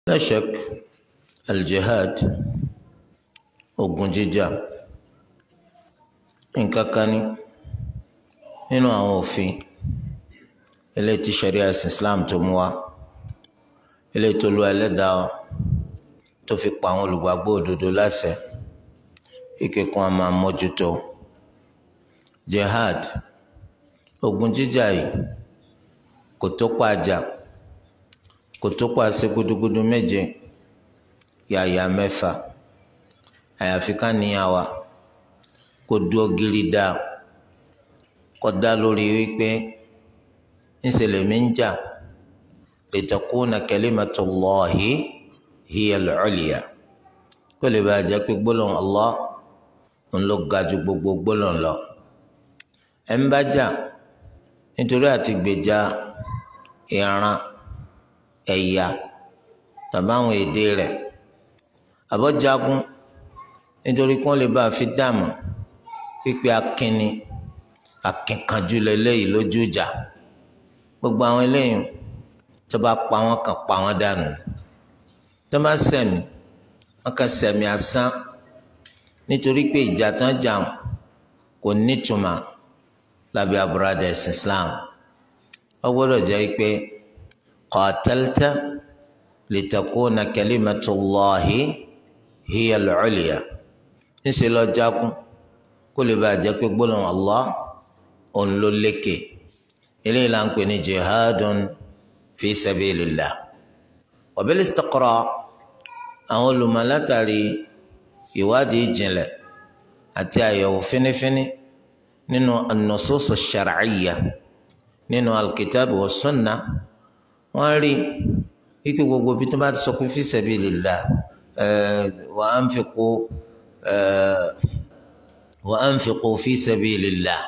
لا شك الجهاد ogun jíjà nǹkan kan ní nínú àwọn òfin eléyìí tí sharia ẹ̀sìn islam tó mú wá eléyìí tó lu ẹlẹ́dàá tó fi pa àwọn olùgbàgbọ́ òdodo láṣẹ ike kan a máa mójútó jihad ogun jíjà yìí kò tó pàjà kò tó pàṣẹ gudugudu méje yàyà mẹ́fà àyàfi ká níyà wa kó dúró gírí dá kó dá lórí wípé ńṣe lèmi ń jà litakuna kalimatullahi hiya al-ulya kó lè bàa jẹ́ pé gbólóhùn Allah ń lọ ga ju gbogbo gbólóhùn lọ ẹ̀ ń bá jà nítorí àti gbèjà ìran ẹ̀yà tàbí àwọn èdè rẹ̀ àbọ̀jagun nítorí kí wọ́n lè bá a fi dààmú pípé akínni akínkanjú lélẹ́yìí lójú ìjà gbogbo àwọn eléyìí tó bá pa wọ́n kàn pa wọ́n dànù tó bá sẹ̀mí wọ́n kàn sẹ̀mí asán nítorí pé ìjà tán jà kò nítumọ̀ lábẹ́ àbúradà ẹ̀sìn Islam wọ́n gbọ́dọ̀ jẹ́ pé qatalta litakuna kalimatullahi hiya al-ulya níṣẹ́ lọ jagun kó lè bàa jẹ́ pé gbólóhùn Allah òun ló lékè eléyìí là ń pè ní jihadun fi sabilillah wa bil istiqra àwọn olùmọ̀ látàrí ìwádìí ìjìnlẹ̀ àti àyẹ̀wò fínífíní nínú an-nusus ash-shar'iyya nínú al-kitab wa sunnah wọ́n rí wípé gbogbo bí tó bá ti sọ pé fi sabilillah wa anfiqu wa anfiqu fi sabilillah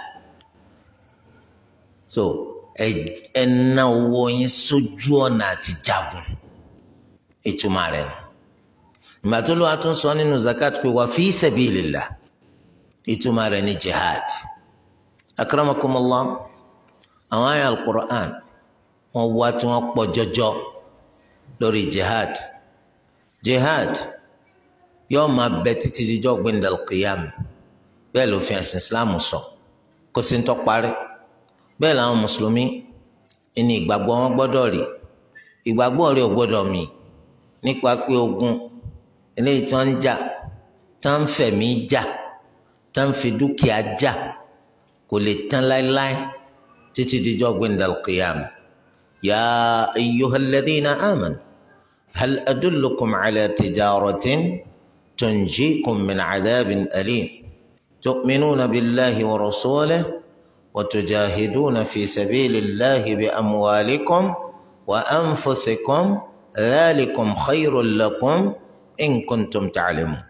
so ẹ ná owó yín sójú ọ̀nà àti jagun ìtumọ̀ rẹ̀ nù ìgbà tó ló wá tún sọ nínú zakat pé wa fi sabilillah ìtumọ̀ rẹ̀ ní jihad akramakumullah àwọn àyà al-Qur'an wọ́n wá tí wọ́n pọ̀ jọjọ lórí jihad jihad yóò máa bẹ títí dijọ́ gbẹndàl kìyàmù bẹ́ẹ̀ ló fi ẹ̀sìn islam sọ kó sì ń tọ́ parí bẹ́ẹ̀ làwọn mùsùlùmí ní ìgbàgbọ́ wọn gbọ́dọ̀ rí ìgbàgbọ́ rẹ̀ ò gbọ́dọ̀ mì nípa pé ogun eléyìí tí wọ́n ń jà tí wọ́n ń fẹ̀mí jà tí wọ́n ń fi dúkìá jà kò lè tán láéláé títí dijọ́ gbẹndàl kìyàmù. يا أيها الذين آمنوا هل أدلكم على تجارة تنجيكم من عذاب أليم تؤمنون بالله ورسوله وتجاهدون في سبيل الله بأموالكم وأنفسكم ذلكم خير لكم إن كنتم تعلمون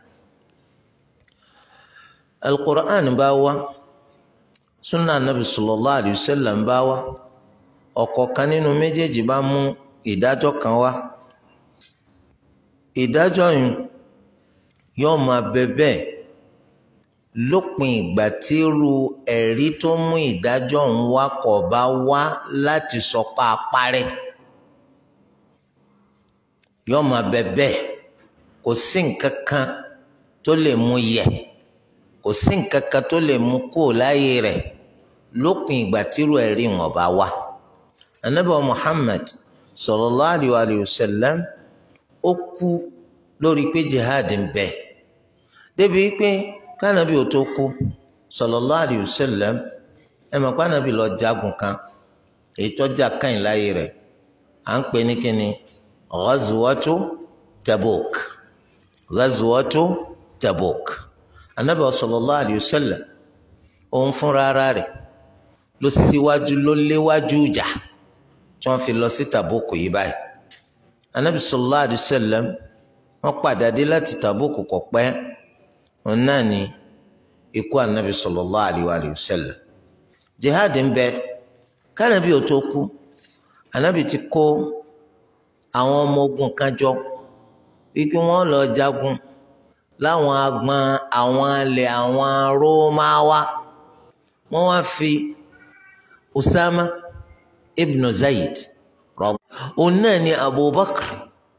القرآن باوى سنة النبي صلى الله عليه وسلم باوى ọ̀kọ̀ọ̀kan nínú méjèèjì bá mú ìdájọ́ kan wá ìdájọ́ yìí yóò máa bẹ bẹ́ẹ̀ lópin ìgbà tí irú ẹ̀rí tó mú ìdájọ́ ọ̀hún wá kọ̀ bá wá láti sọ pa apárẹ́ yóò máa bẹ bẹ́ẹ̀ kò sí nǹkan kan tó lè mú yẹ̀ kò sí nǹkan kan tó lè mú kó láyé rẹ̀ lópin ìgbà tí irú ẹ̀rí wọn bá wá anabi muhammad sallallahu alayhi wa sallam ó kú lórí pé jihad ń bẹ débi pé kánabi ò tó kú sallallahu alayhi wa sallam ẹ mọ̀ kánabi lọ jagun kan èyí tó jà káyìn láyé rẹ̀ à ń pè ní kíni ghazwatu tabuk ghazwatu tabuk anabi sallallahu alayhi wa sallam òun fúnra ara rẹ̀ ló síwájú ló léwájú jà tí wọ́n fi lọ sí tàbókù yìí báyìí anabi sallallahu alayhi wa sallam wọ́n padà dé láti tàbókù kò pẹ́ òun náà ni ikú anabi sallallahu alayhi wa sallam jihad ń bẹ kánabi ò tó kú anabi ti kó àwọn ọmọ ogun kan jọ wípé wọ́n lọ jagun láwọn agbọn àwọn alẹ àwọn rómáwá wọ́n wá fi usama ibnu zayid òun náà ni abubakar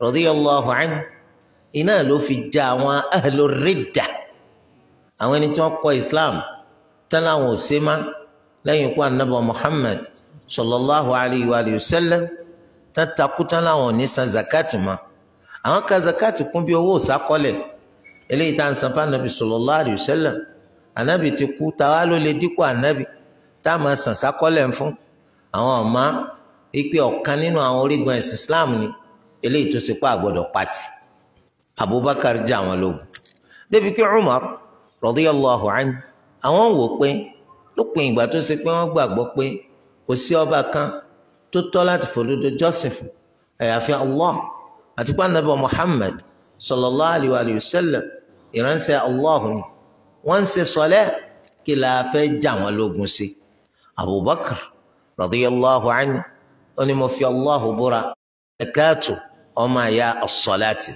radiyallahu anhu iná ló fi já àwọn ahlu ridda àwọn ẹni tí wọ́n kọ̀ islam tán láwọn ò ṣe má lẹ́yìn ikú anabi muhammad sallallahu alayhi wa sallam tán takú tán láwọn ò ní san zakati ma àwọn ka zakati kún bí owó sákọlẹ̀ eléyìí tá à ń san fún anabi sallallahu alayhi wa sallam anabi ti kú táwa ló lè dípò anabi tá a máa san sákọlẹ̀ fún àwọn ọ̀ma ipe ọ̀kan nínú àwọn orígun ẹ̀sìn islam ni eléyìí tó ṣe pé àgbọ̀dọ̀ pati abubakar jẹ́ àwọn lógun débi pé umar radiyallahu anhu àwọn wò pé lópin ìgbà tó ṣe pé wọ́n gbàgbọ́ pé kò sí ọba kan tó tọ́ láti fòdodo jọ́sìn fún àyàfi allah àti pé anabi muhammad sallallahu alayhi wa sallam ìránṣẹ́ allah ni wọ́n ń ṣe sọlẹ́ kí la fẹ́ jà wọ́n lógun sí abubakar radiyallahu anhu ó ní mo fi allah búra ẹ̀káàtù ọmọ àyà as-salati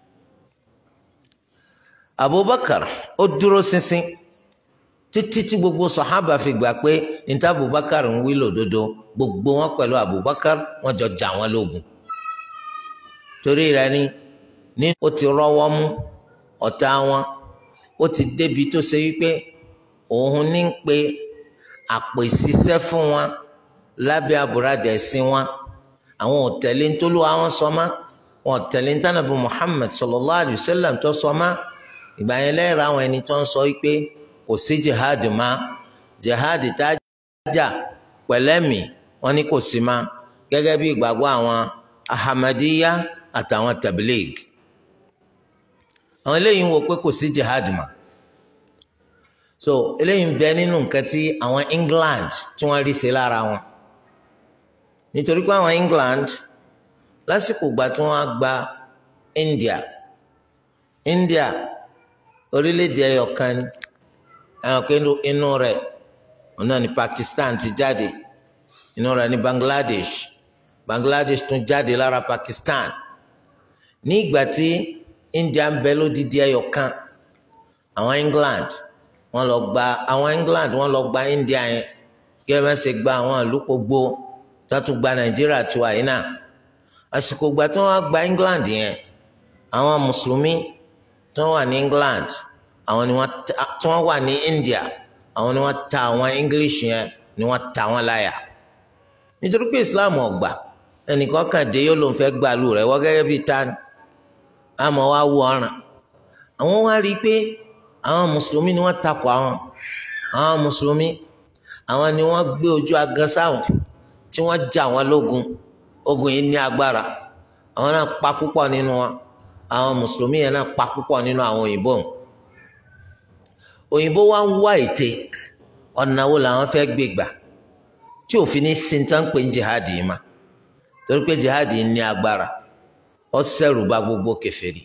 abubakar ó dúró ṣinṣin títí tí gbogbo sàhábà fi gbà pé níta abubakar ń wí lòdodo gbogbo wọn pẹ̀lú abubakar wọn jọ jà wọn lógun torí rẹ̀ ni ní ó ti rọ́wọ́ mú ọ̀tá wọn ó ti débi tó ṣe wípé òun ní ń pe àpèsíṣẹ́ fún wọn lábẹ́ àbúradà ẹ̀sìn wọn àwọn ò tẹ̀lé ntólú àwọn sọ ma wọn ò tẹ̀lé ntànàbí muhammed sallallahu alayhi wa sallam tó sọ ma ìgbà yẹn lẹ́yìn àwọn ẹni tó ń sọ pé kò sí jihad ma jihad tá a jà pẹ̀lẹ́mì wọn ní kò sí ma gẹ́gẹ́ bí ìgbàgbọ́ àwọn ahamadiya àtàwọn tabligh àwọn eléyìí ń wo pé kò sí jihad ma so eléyìí ń bẹ nínú nǹkan tí àwọn England tí wọ́n rí ṣe lára wọn nítorí pé àwọn England lásìkò ìgbà tí wọ́n á gba India India orílẹ̀-èdè ẹyọ kan ni ẹyọ kan inú rẹ̀ òun náà ni Pakistan ti jáde inú rẹ̀ ni Bangladesh Bangladesh tún jáde lára Pakistan ní ìgbà tí India ń bẹ lódìdí ẹyọ kan àwọn England wọ́n lọ gba àwọn England wọ́n lọ gba India yẹn kí ẹ bá ṣe gba àwọn ìlú gbogbo tátú gba nàìjíríà tó wà yìí náà àsìkò gba tí wọn gba england yẹn àwọn mùsùlùmí tí wọn wà ní england àwọn ni wọn tí wọn wà ní india àwọn ni wọn ta àwọn english yẹn ni wọn ta wọn láyà nítorí pé islam ọgbà ẹnìkan kàn dé yóò ló ń fẹ́ gbàlù rẹ̀ wọ́n gẹ́gẹ́ bíi tani àmọ́ wá wú ọ̀ràn àwọn wá rí i pé àwọn mùsùlùmí ni wọ́n takò àwọn àwọn mùsùlùmí àwọn ni wọ́n gbé ojú agan sáwọn tí wọ́n jà wọ́n lógun ogun yìí ní agbára àwọn náà pa púpọ̀ nínú wọn àwọn mùsùlùmí yẹn náà pa púpọ̀ nínú àwọn òyìnbó òyìnbó wa ń wá ète ọ̀nà wo làwọn fẹ́ gbé gbà tí òfin ní sintan pé ń jihad yìí ma torí pé jihad yìí ní agbára ó ṣẹ̀rù bà gbogbo kèfèrí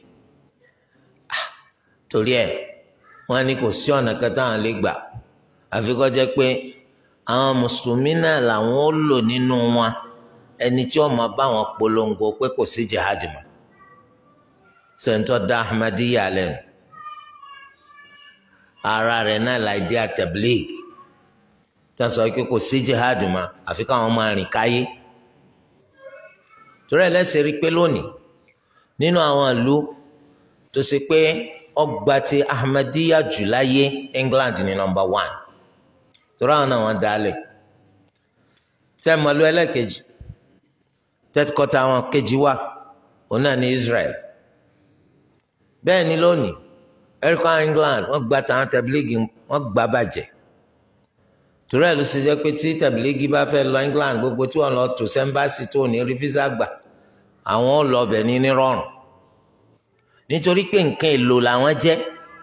torí ẹ̀ wọ́n ní kò sí ọ̀nà kan táwọn lè gbà àfi kó jẹ́ pé àwọn mùsùlùmí náà làwọn ó lò nínú wọn ẹni tí wọ́n máa bá wọn polongo pé kò sí jihad mọ́ sèǹtọ́ da ahmadiyya lẹ́nu ara rẹ̀ náà láìdí àtẹ̀blík tí wọ́n sọ pé kò sí jihad mọ́ àfi káwọn máa rìn káyé torí ẹ̀ lẹ́sẹ̀ rí pé lónìí nínú àwọn ìlú tó ṣe pé ọgbà ti ahmadiyya jù láyé England ní nọ́mbà one torí àwọn náà wọ́n dálẹ̀ tẹ́ mọ̀lú ẹlẹ́kejì tẹ́tíkọ́tà àwọn kejì wà òun náà ní Israel bẹ́ẹ̀ ni lónìí erica England wọ́n gba tàwọn tẹ̀blígì wọ́n gbà bàjẹ́ torí ẹ̀ ló ṣe jẹ́ pé tí tẹ̀blígì bá fẹ́ lọ England gbogbo tí wọ́n lọ tó sẹ́ńbàṣì tó ní rí físà gbà àwọn ò lọ bẹ̀ ní nírọ̀rùn nítorí pé nǹkan èlò làwọn jẹ́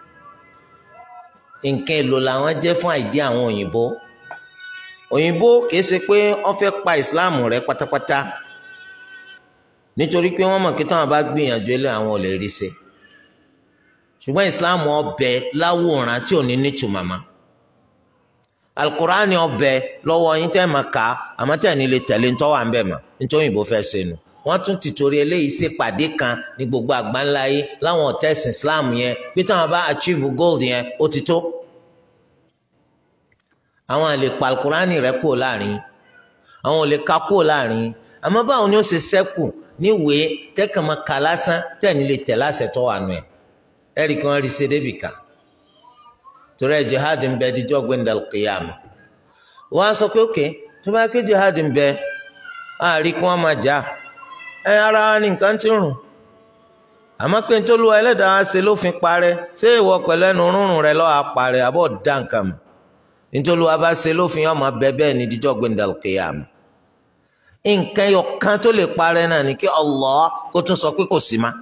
nǹkan èlò làwọn jẹ́ fún àìdí àwọn òyìnbó òyìnbó kìí ṣe pé wọ́n fẹ́ pa islam rẹ̀ pátápátá nítorí pé wọ́n mọ̀ kí táwọn bá gbìyànjú ilé àwọn ò lè rí ṣe ṣùgbọ́n islam ọbẹ̀ láwòrán tí ò ní nítumọ̀ mọ́ alukurani ọbẹ̀ lọ́wọ́ yín tẹ́ máa kà á àmọ́ tẹ́ ní lè tẹ̀lé ntọ́ wà ń bẹ̀ mọ́ nítorí òyìnbó fẹ́ ṣe nu wọ́n tún ti torí eléyìí ṣe pàdé kan ní gbogbo àgbáńlá yìí láwọn ọ̀tẹ́sìn islam yẹn pé táwọn bá achieve gold yẹn ó ti tó àwọn àlè pa alukurani rẹ kúrò láàrin àwọn ò lè ka kúrò láàrin àmọ́ báwo ni ó ṣe ṣẹ́kù níwèé tẹ́kàn máa kà lásán tẹ́ni lè tẹ̀ láṣẹ tó wà nù ẹ̀ ẹ̀rí kan rí ṣe débì kan torí ẹ̀ jihad ń bẹ díjọ́ gbẹ̀ndàl kìyàmù wọ́n á sọ pé ókè tó bá ké jihad ń bẹ àárí kí wọ́n máa jà ẹ ara wa ní nǹkan tí ń rùn àmọ́ pé nítorí olúwa ẹlẹ́dàá wa ṣe lófin parẹ́ ṣé ìwọ pẹ̀lú ẹnu rúnrún rẹ lọ́wọ́ parẹ́ àbọ̀ dá nǹkan mọ̀ nítorí olúwa bá ṣe lófin ọmọ bẹ́ẹ̀ bẹ́ẹ̀ ní díjọ́ gbẹ̀ndàl kìyàmù nǹkan ẹyọ kan tó lè parẹ́ náà ni kí Allah kó tún sọ pé kò sí ma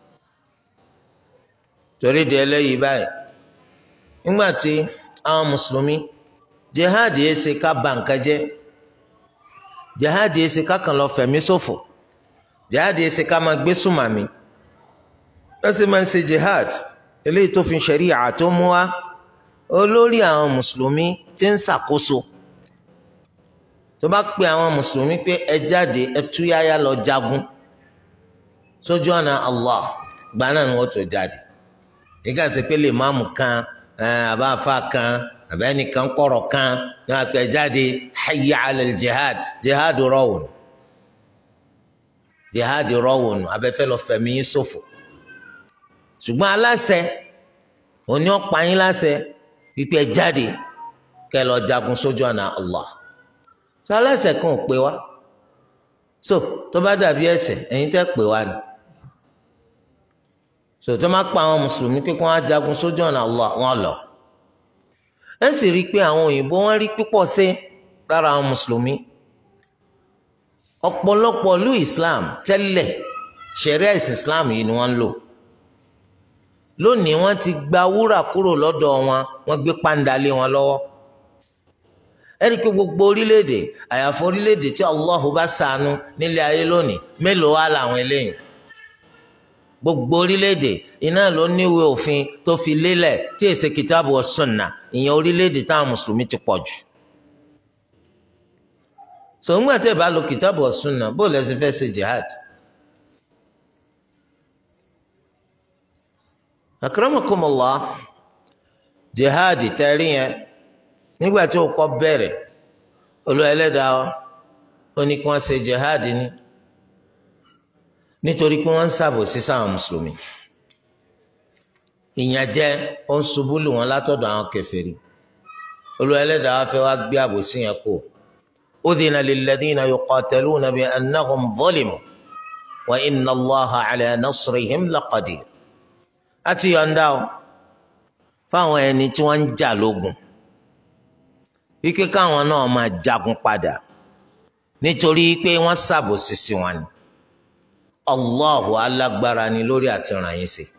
torí di eléyìí báyìí nígbà tí àwọn mùsùlùmí jihad yìí ṣe ká bà nǹkan jẹ́ jihad yìí ṣe ká kàn lọ fẹ̀mí ṣòfò jihad yìí ṣe ká máa gbé sùmàmì wọ́n sì máa ń ṣe jihad eléyìí tó fi ṣẹ̀ríà tó mú wá olórí àwọn mùsùlùmí tí ń ṣàkóso tó bá pe àwọn mùsùlùmí pé ẹ jáde ẹ túyáyá lọ jagun sójú ọ̀nà Allah gba náà ni wọ́n tó jáde nígbà tí pé lè máàmù kan àbáfà kan àbẹ́nìkan kọ̀rọ̀ kan ní wọ́n pe jáde hayya ala jihad jihad rọ̀wùn jihad rọ̀wùn abẹ́fẹ́ lọ fẹ̀mí yín ṣòfò ṣùgbọ́n aláṣẹ òní ọ̀pá yín láṣẹ wípé ẹ jáde kẹ́ lọ jagun sójú ọ̀nà Allah sọ aláṣẹ kan ò pé wá so tó bá dàbí ẹ̀ṣẹ̀ ẹ̀yin tẹ́ pè wá ni so tó má pa àwọn mùsùlùmí pé kí wọ́n á jagun sójú ọ̀nà Allah wọn lọ ẹ sì rí i pé àwọn òyìnbó wọn rí pípọ̀ sí lára àwọn mùsùlùmí ọ̀pọ̀lọpọ̀ ìlú Islam tẹ́lẹ̀ ṣẹ̀ríà ìsìn Islam yìí ni wọ́n ń lò lónìí wọ́n ti gba wúrà kúrò lọ́dọ̀ wọn wọ́n gbé pàǹdà lé wọn lọ́wọ́ ẹni pé gbogbo orílẹ̀-èdè àyàfọ́ orílẹ̀-èdè tí Allahu bá ṣàánú nílé ayé lónìí mélòó wá làwọn eléyìí gbogbo orílẹ̀-èdè iná ló níwèé òfin tó fi lélẹ̀ tí èsè kìtàbù wa sunna ìyẹn orílẹ̀-èdè táwọn mùsùlùmí ti pọ̀ jù. sòwòǹgbà tẹ́ ẹ bá lo kìtàbù wa sunna bó lẹ́sìn fẹ́ ṣe jihad. akramakumullah jihad tẹ́rí yẹn nígbà tí ó kọ́ bẹ̀rẹ̀ olú ẹlẹ́dàá ó ní kí wọ́n ṣe jihad ní nítorí pé wọ́n ń ṣàbòsí sáwọn mùsùlùmí ìyànjẹ ó ń ṣubú lù wọ́n látọ̀dọ̀ àwọn kèfèrí olú ẹlẹ́dàá fẹ́ wá gbé àbòsí yẹn kó udhina lilladhina yuqataluna bi annahum zulimu wa inna Allaha ala nasrihim laqadir àti yọ̀ǹda o fáwọn ẹni tí wọ́n ń jà lógun wípé káwọn náà máa jagun padà nítorí pé wọ́n ṣàbòsí sí wọn ni Allahu alágbára ni lórí àti ràn yín sí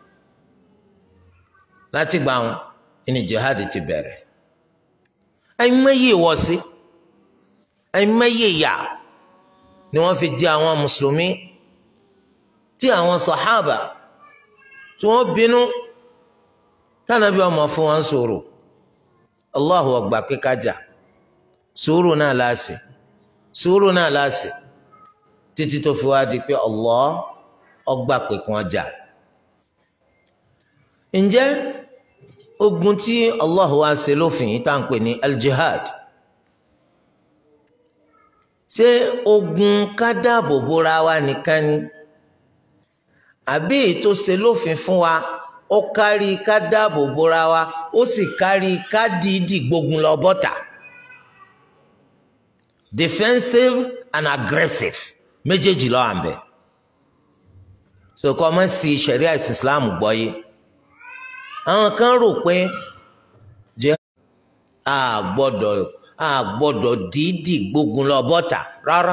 láti gba wọn ní jihad ti bẹ̀rẹ̀ ẹ̀mẹ́yẹ ìwọ̀sí ẹ̀mẹ́yẹ ìyà ni wọ́n fi jẹ àwọn mùsùlùmí tí àwọn sàhábà tí wọ́n bínú tánàbí ọmọ fún wọn sọ̀rọ̀ Allahu ọgbà kíkájà sùúrù náà láàsì sùúrù náà láàsì títí tó fi wá di pé Allah ọgbà pé kí wọ́n jà. ǹjẹ́ ogun tí Allah wá ṣe lófin yìí tá à ń pè ní al-jihad ṣé ogun ká dáàbò bóra wa nìkan ni àbí ètò ṣe lófin fún wa ó kárí ká dáàbò bóra wa ó sì kárí ká dìídì gbógun lọ bọ́tà defensive and aggressive méjèèjì ló wà ńbẹ̀ so kọ́ ọmọ sí sharia islam gbọ́ yé àwọn kan rò pé jẹ́ a gbọ́dọ̀ a gbọ́dọ̀ dìídì gbógun lọ bọ́tà rárá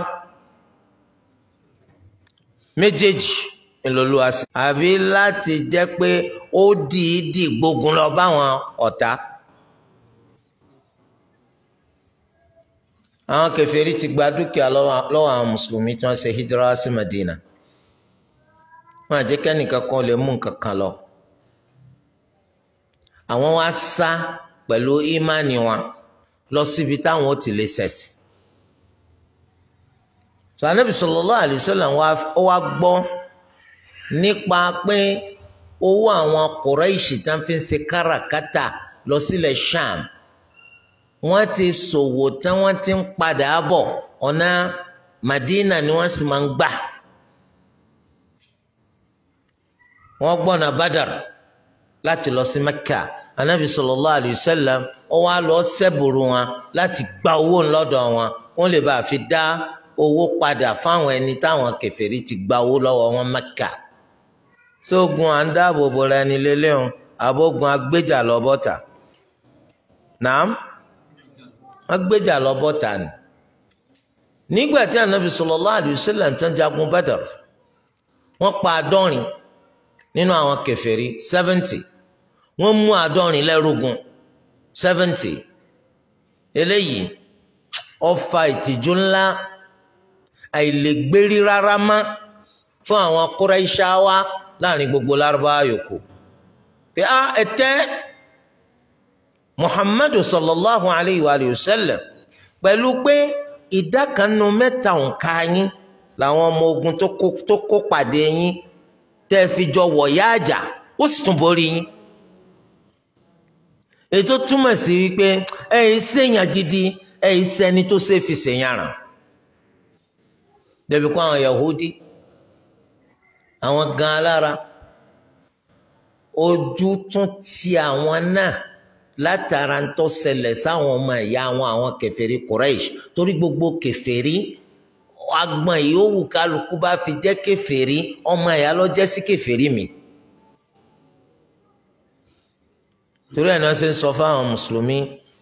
méjèèjì ńlọlọ́wọ́ sí àbí láti jẹ́ pé ó dìídì gbógun lọ báwọn ọ̀tá. àwọn kèfèrí ti gba dúkìá lọ́wọ́ àwọn mùsùlùmí tí wọ́n ṣe hijira sí Madina wọn àjẹ́ kẹ́nìkan kan lè mú nǹkan kan lọ àwọn wá sá pẹ̀lú ìmánì wọn lọ síbi táwọn ó ti lè ṣẹ̀sì sọ Ànábì sallallahu alaihi wasallam ó wá gbọ́ nípa pé owó àwọn Quraishi tá fi ń ṣe káràkátà lọ sílẹ̀ Sham wọ́n ti ṣòwò tí wọ́n ti ń padà bọ̀ ọ̀nà Madina ni wọ́n sì máa ń gbà wọ́n gbọ́nà Badr láti lọ sí Mẹ́kà anabi sallallahu alayhi wa sallam ó wá lọ sẹ́bùrù wọn láti gba owó ńlọ́dọ̀ wọn wọ́n lè bá a fi dá owó padà fáwọn ẹni táwọn kèfèrí ti gba owó lọ́wọ́ wọn Mẹ́kà sógun à ń dáàbò bò ra ẹni lélẹ́hùn àbógun agbéjà lọ bọ́tà nàám wọ́n gbéjà lọ bọ́tà ni nígbà tí anabi sallallahu alayhi wa sallam tán jagun Badr wọ́n pa àádọ́rin nínú àwọn kèfèrí seventy wọ́n mú àádọ́rin lẹ́rúgun seventy eléyìí ó fa ìtìjú ńlá àìlègbérí rárá má fún àwọn Quraishawa láàrin gbogbo lárúbáwá yòókù pé a ẹtẹ Muhammadu sallallahu alayhi wa sallam pẹ̀lú pé ìdá kan nínú mẹ́ta òǹkà yín làwọn ọmọ ogun tó kó pàdé yín tẹ́ fi jọ wọ̀yá àjà ó sì tún borí yín ètò túmọ̀ sí wípé ẹ̀yin ṣèyàn gidi ẹ̀yin sẹ́ni tó ṣe fi ṣèyàn ràn débi kó àwọn Yahudi àwọn gan alára ojú tún ti àwọn náà látara ń tó ṣẹlẹ̀ sáwọn ọmọ ìyá àwọn àwọn kèfèrí Quraysh torí gbogbo kèfèrí agbọn ìyówù kálukú bá fi jẹ́ kèfèrí ọmọ ìyá ló jẹ́ sí kèfèrí mi. torí ẹ̀ náà ṣe ń sọ fáwọn mùsùlùmí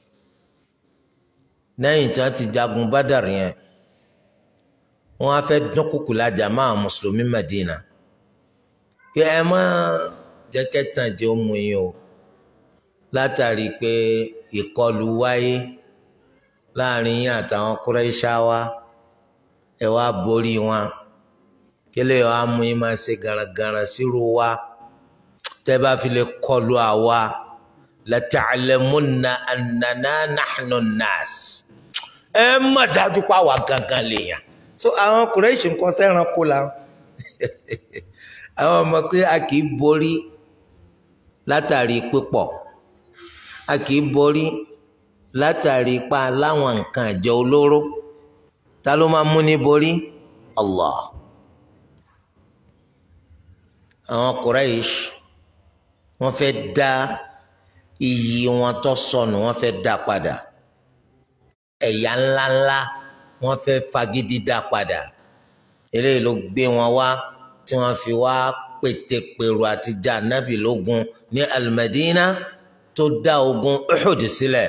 lẹ́yìn tí wọ́n ti jagun Badar yẹn wọ́n á fẹ́ dúnkùkù lájà máa mùsùlùmí Madina kí ẹ má jẹ́ kẹ́tàn jẹ́ ó mú yín o látàrí pé ìkọlù wáyé láàrin yín àtàwọn Qurayshawa ẹ wá borí wọn kílẹ̀ wa mú yín máa ṣe garagara sírò wa tẹ́ bá fi lè kọlù àwa lata'lamunna annana nahnu nas ẹ má dájú pa wà gangan lèèyàn so àwọn Quraysh nǹkan sẹ́ran kó la àwọn ọmọ pé a kì í borí látàrí pípọ̀ a kì í borí látàrí pa láwọn nǹkan àjẹ olóró ta ló máa mú ní borí Allah àwọn Quraysh wọ́n fẹ́ dá iyì wọn tó sọnù wọ́n fẹ́ dá padà ẹ̀yà ńláńlá wọ́n fẹ́ fagídí dá padà eléyìí ló gbé wọn wá tí wọ́n fi wá pètèpèrò àti jà nábì lógun ní Al-Madina tó dá ogun Uhud sílẹ̀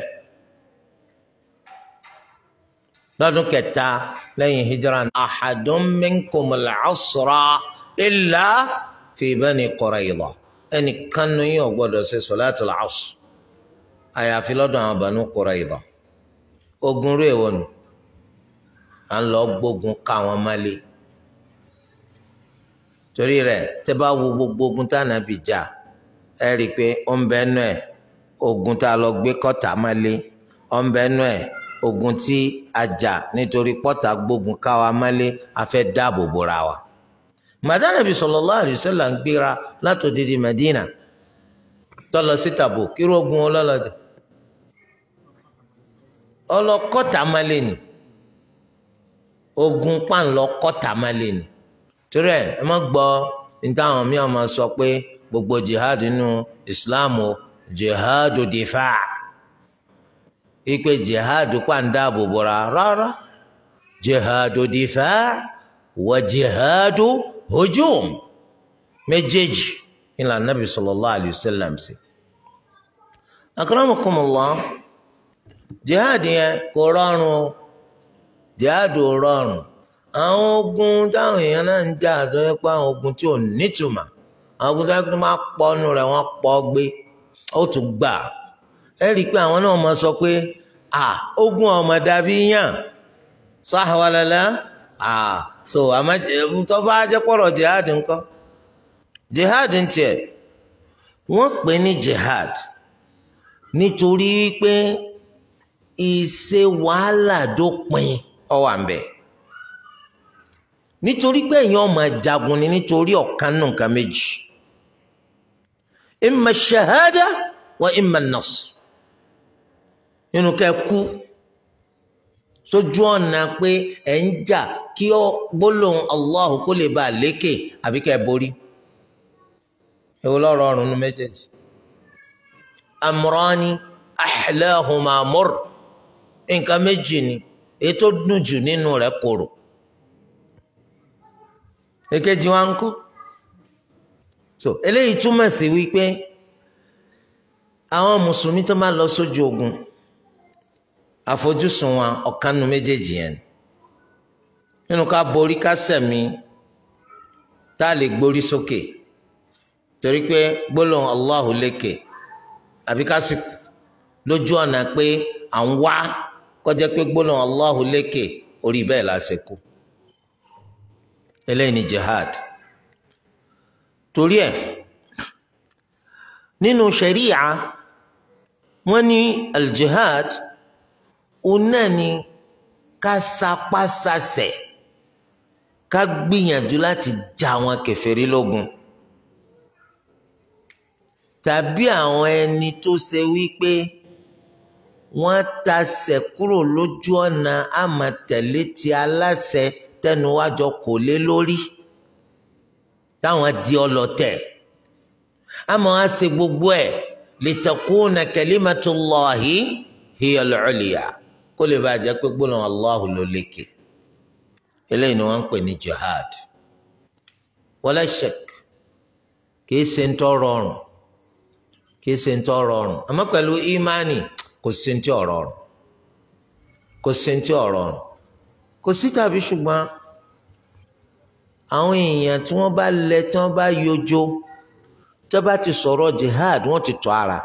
lọ́dún kẹta lẹ́yìn hijra ahadun minkumul asra illa fi Bani Qurayza ẹnìkan ní yóò gbọ́dọ̀ ṣe solatul asr àyàfi lọ́dọ̀ àwọn Banu Qurayza ogun rú èwo nù à ń lọ gbógun ká wọn málé torí rẹ̀ tẹ́ bá wo gbogbo ogun tá nàbì jà ẹ rí i pé ó ń bẹ nù ẹ ogun tá a lọ gbé kọta málé ó ń bẹ nù ẹ ogun tí a jà nítorí pọ́tà gbógun ká wa málé a fẹ́ dáàbò bora wa màdánàbí sallallahu alaihi wasallam ń gbéra látòdìdí Madina tó lọ sí Tabuk kí ogun ọlọ́lọ́jà ọlọ́kọ́ta málé ni ogun pàǹlọ kọ́ta málé ni torí ẹ ẹ má gbọ́ ní táwọn míì máa sọ pé gbogbo jihad nínú Islam o jihad difa ipe jihad pàǹdàbò bọ̀ra rárá jihad difa wa jihad hujum méjèèjì ìlànà Nabi sallallahu alayhi wa sallam sí. akramakumullah jihad yẹn kò rọrùn o jihad ò rọrùn àwọn ogun táwọn èèyàn náà ń jà tó yẹ pé àwọn ogun tí ò nítumọ̀ àwọn ogun tó yẹ kó máa pọnú rẹ̀ wọ́n pọ̀ gbé ó tún gbà ẹ rí i pé àwọn náà máa sọ pé à ogun ọmọ dàbí yàn sáhàwálálá à so àmọ́ tó bá jẹ́ pọ̀rọ̀ jihad ńkọ́ jihad ń tiẹ̀ wọ́n pè ní jihad nítorí wípé ìṣe wàhálà dópin ó wà ń bẹ̀ nítorí pé èèyàn ọmọ jagun ni nítorí ọ̀kan nù nǹkan méjì imma shahada wa imma nasr nínú kẹ́ kú sójú ọ̀nà pé ẹ̀ ń jà kí ọ gbólóhùn Allahu kó lè bá a lékè àbí kẹ́ borí èwo ló rọrùn nu méjèèjì amrani ahlahuma mur nǹkan méjì ni èyí tó dùn jù nínú rẹ̀ korò èkejì wa ń kọ́ so eléyìí túmọ̀ sí wípé àwọn mùsùlùmí tó máa lọ sójú ogun àfojúsùn wa ọ̀kan nu méjèèjì yẹn nínú ká borí ká sẹ̀mí tá a lè gbórí sókè torí pé gbólóhùn Allahu lékè àbí ká sì lójú ọ̀nà pé à ń wá kọjá pé gbólóhùn Allahu lékè orí bẹ́ẹ̀ la ṣe kú eléyìí ni jihad torí ẹ̀ nínú sharia wọ́n ní aljihad òun náà ni ká sapá sasẹ̀ ká gbìyànjú láti já àwọn kèfèrí lógun tàbí àwọn ẹni tó ṣe wípé wọ́n tasẹ̀ kúrò lójú ọ̀nà àmọ̀tẹ̀lé ti aláṣẹ tẹnuwájọ kò lé lórí táwọn di ọlọ̀tẹ̀ àmọ́ á ṣe gbogbo ẹ̀ litakuna kalimatullahi hiya al-ulya kó lè bàa jẹ́ pé gbólóhùn Allahu ló lékè eléyìí ni wọ́n ń pè ní jihad wala shak kìí ṣe ń tọ́ rọrùn kìí ṣe ń tọ́ rọrùn àmọ́ pẹ̀lú ìmánì kò sí ń tí ò rọrùn kò sí ń tí ò rọrùn kò sí tàbí ṣùgbọ́n àwọn èèyàn tí wọ́n bá lẹ tí wọ́n bá yọjó tó bá ti sọ̀rọ̀ jihad wọ́n ti tọ́ ara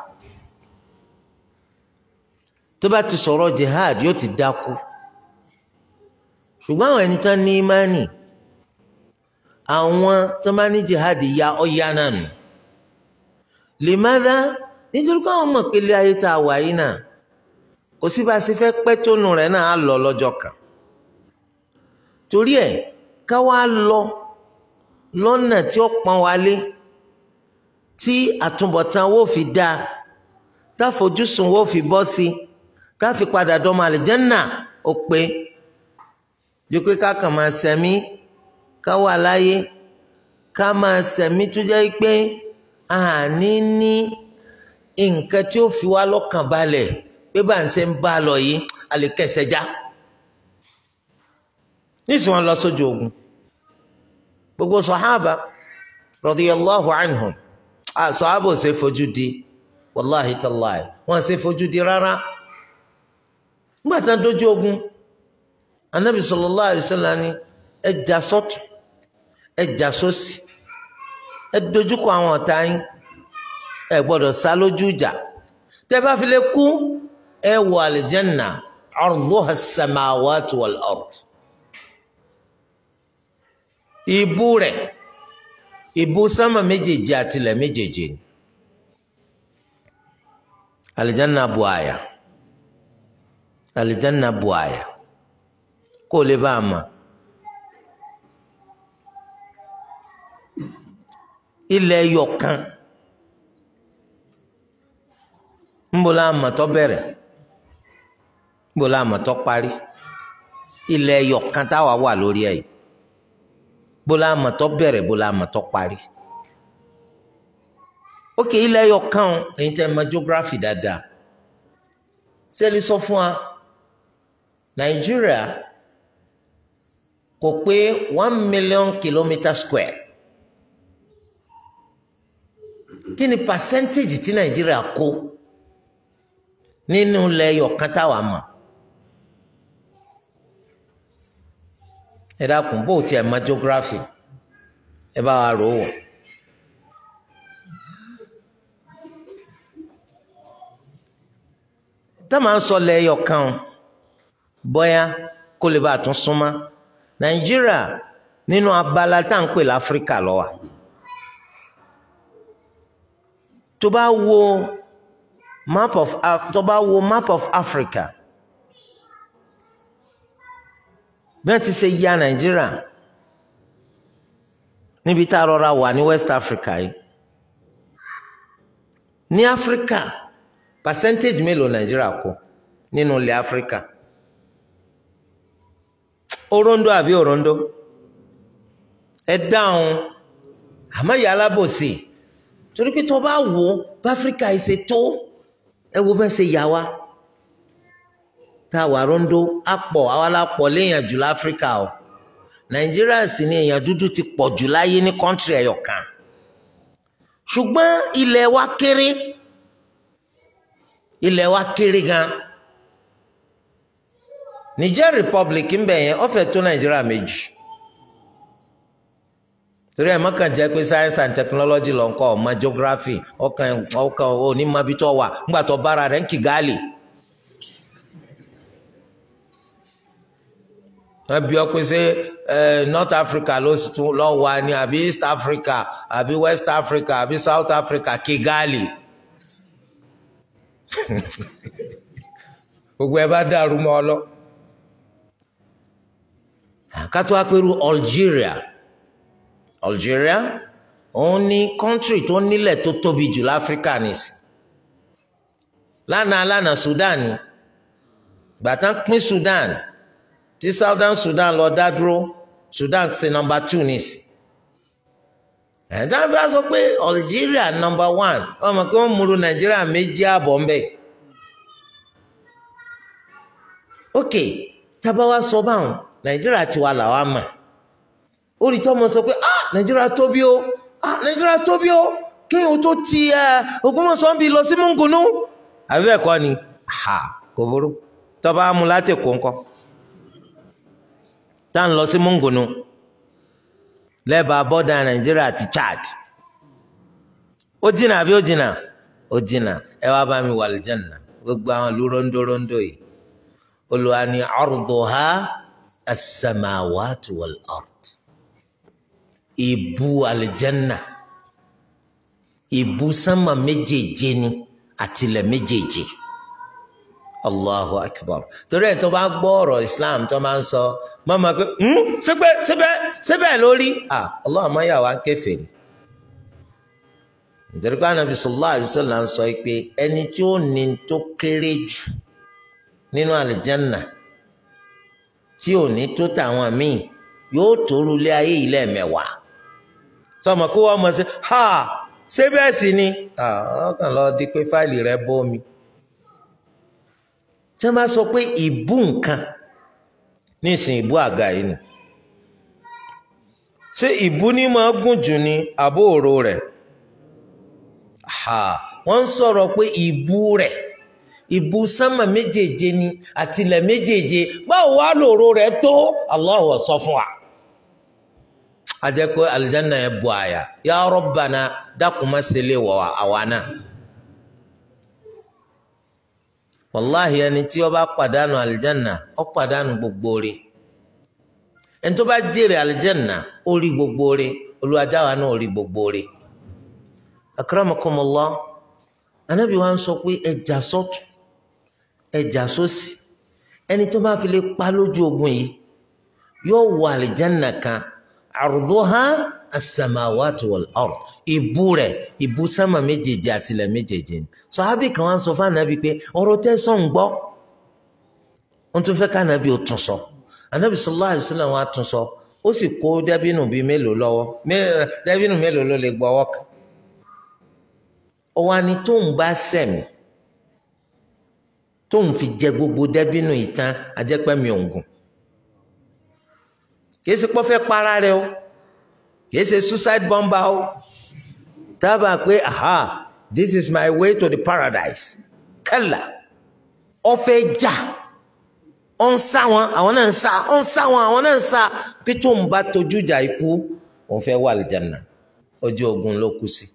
tó bá ti sọ̀rọ̀ jihad yóò ti dákú ṣùgbọ́n àwọn ẹni tán ní ìmánì àwọn tó bá ní jihad ya ọ̀ya náà nù limadha nítorí káwọn mọ̀ pé ilé ayé tá a wà yìí náà kò sí bá a ṣe fẹ́ pẹ́ tónú rẹ̀ náà á lọ lọ́jọ́ kan torí ẹ̀ ká wá lọ lọ́nà tí ó pọ́n wálé tí àtúbọ̀tán wo fi dáa táfojúsùn wo fi bọ́ sí ká fi padà dọ́mọ àlìjẹ́nà ó pé ju pé ká kàn máa sẹ̀mí ká wà láyé ká máa sẹ̀mí tó jẹ́ pé àní ní nǹkan tí ó fi wá lọ́kàn balẹ̀ pé bá ń ṣe ń bá a lọ yìí a lè kẹsẹ̀ já nísìnyí wọn lọ sójú ogun gbogbo sọhábà radiyallahu anhum sọhábà ò ṣe fojú di wàláhi tàláhi wọn ṣe fojú di rárá nígbà tí wọn dójú ogun anabi sallallahu alaihi wasallam ni ẹ jà sọ́tùn ẹ jà sósì ẹ dojúkọ àwọn ọ̀tá yín ẹ gbọ́dọ̀ sá lójú ìjà tẹ́ bá fi lè kú ẹ wọ àlìjẹ́nà arduha as-samawati wal-ard ìbú rẹ̀ ìbú sánmà méjèèjì àtìlẹ̀ méjèèjì ni àlìjẹ́nà bu àyà àlìjẹ́nà bu àyà kó o lè bá a mọ̀ ilẹ̀ yọ̀kan ńbọ̀lá àmọ̀tọ́ bẹ̀rẹ̀ ńbọ̀lá àmọ̀tọ́ parí ilẹ̀ yọ̀kan táwa wà lórí ẹ̀ bọ́lá àmọ̀tọ́ bẹ̀rẹ̀ bọ́lá àmọ̀tọ́ parí ókè ilẹ̀ yọ̀kan ẹ̀yin tẹ́ mọ̀ geography dáadáa sẹ́ẹ̀lì sọ fún wa nàìjíríà kò pé one million kilometre square kí ni percentage tí nàìjíríà kó nínú ilẹ̀ yọ̀kan táwa mọ̀ ẹ dákun bó o tiẹ̀ mọ̀ geography ẹ bá wa rò ó wọ̀. tá a máa ń sọ ilẹ̀ yọ̀kan bóyá kó lè bá a tún súnmọ́ nàìjíríà nínú abala tá à ń pè láfíríkà ló wà. tó bá wo map of tó bá wo map of Africa bí wọ́n ti ṣe ya nàìjíríà níbi tá a rọra wà ní West Africa yìí ní Africa percentage mélòó nàìjíríà kó nínú ilẹ̀ Africa orondo àbí orondo ẹ dáhùn àmọ́ ìyá alábòsí torí pé tó bá wò ó báfíríkà ṣe tó ẹ wo bẹ́ẹ̀ ṣe yà wá tá a wà rondo á pọ̀ àwa la pọ̀ léèyàn jù láfíríkà o nàìjíríà sì ni èèyàn dúdú ti pọ̀ jù láyé ní kọ́ńtírì ẹ̀yọ̀ kan ṣùgbọ́n ilẹ̀ wa kéré ilẹ̀ wa kéré gan Niger Republic ń bẹ̀ yẹn ó fẹ́ tó nàìjíríà méjì torí ẹ̀ mọ́kàn jẹ́ pé science and technology ló ń kọ́ ọmọ geography ọkàn ọkàn onímọ̀bí tó wà ńgbà tó bára rẹ̀ ń Kigali. wọ́n bí ọ pé ṣé North Africa ló tún lọ wà ní àbí East Africa àbí West Africa àbí South Africa Kigali. gbogbo ẹ bá dàrú mọ́ ọ lọ. kátó wá pẹ̀lú Algeria Algeria òun ní kọ́ńtírì tó nílẹ̀ tó tóbi jù láfíríkà nìsí lánàá lánàá Sudan ni gbàtán pín Sudan tí Southern Sudan lọ dá dúró Sudan ṣe nọ́mbà two nìsí ẹ̀dá fi wá sọ pé Algeria nọ́mbà one wọ́n mọ̀ kí wọ́n múru Nàìjíríà méjì àbọ̀ ń bẹ̀ ok tábà wá sọ báwọn Nàìjíríà tiwa làwa mọ̀ orí tó mọ sọ pé ah nàìjíríà tóbi o ah nàìjíríà tóbi o kéèyàn tó ti ẹ Ògbómọ̀ṣọ́ ń bi lọ sí mungunu àbí bẹ́ẹ̀ kọ́ ni ha kò burú tọ́ba mu láti kó ńkọ́ tá à ń lọ sí mungunu lẹ́bàá bọ́dà nàìjíríà àti Chad ó jìnnà àbí ó jìnnà ó jìnnà ẹ wá bá mi wà lìjànà gbogbo àwọn ìlú rondórondó yìí Olúwa ni arduha as-samawati wal-ard ìbú alìjẹ́nà ìbú sánmà méjèèje ni àtìlẹ̀ méjèèje allahu akbar torí ẹ̀ tó bá gbọ́ ọ̀rọ̀ islam tó máa ń sọ mọ́mọ́ pé síbẹ̀ síbẹ̀ síbẹ̀ lórí ah allah máa yà wá kèfèrí nítorí pé anabi sallallahu alaihi wasallam sọ pé ẹni tí ó ní tó kéré jù nínú alìjẹ́nà tí ò ní tó tàwọn míì yóò tóru lé ayé yìí lẹ́ẹ̀mẹ́wàá sọmọ kó wọ́n mọ̀ sí ha ṣé bẹ́ẹ̀ sì ni ọkàn lọ di pé fáìlì rẹ bómi tí wọ́n bá sọ pé ìbú nǹkan nísìn ìbú àga yìí nù ṣé ìbú ní máa gùn jù ní àbó òro rẹ̀ ha wọ́n ń sọ̀rọ̀ pé ìbú rẹ̀ ìbú sánmà méjèèje ni àtìlẹ̀ méjèèje báwo wá lòró rẹ̀ tó Allah sọ fún wa ajẹ́kọ́ alìjánà yẹn bu àyà ya Rabbana dákun má ṣe lè wọ̀ àwa náà. wàláhì ẹni tí ó bá pàdánù alìjánà ó pàdánù gbogbo rẹ̀ ẹni tó bá jèrè alìjánà ó rí gbogbo rẹ̀ olùwàjáwa náà ó rí gbogbo rẹ̀. akramakumullah anábì wa ń sọ pé ẹjà sọ́tún ẹjà sósì ẹni tó bá fi lè pa lójú ogun yìí yóò wọ alìjánà kan àrùdóhá as-samawati wal-ard ìbú rẹ̀ ìbú sámà méjèèjì àtìlẹ̀ méjèèjì ni sọ̀hábì kan wá ń sọ fún ànábì pé ọ̀rọ̀ tẹ́ sọ̀ ń gbọ́ wọ́n tún fẹ́ ká ànábì ó tún sọ ànábì sallallahu alaihi wasallam wá tún sọ ó sì kó dẹ́bínù bíi mélòó lọ́wọ́ dẹ́bínù mélòó ló lè gbọ́ ọwọ́ kan ọwọ́ ni tóun bá sẹ̀mí tóun fi jẹ gbogbo dẹ́bínù ìtàn ajẹ́pẹ́mi òǹgùn kìí ṣe pọ́ fẹ́ para rẹ o kìí ṣe suicide bomber o dábàá pé aha this is my way to the paradise kẹlà ọfẹ jà ọ ń sá wọn àwọn náà ń sá ọ ń sá wọn àwọn náà ń sá pé tó ń bá tójú ìjà ikú òun fẹ́ wà lìjànà ojú ogun ló kú sí.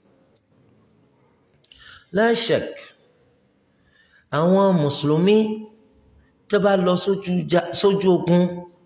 láṣẹk àwọn mùsùlùmí tó bá lọ sójú ogun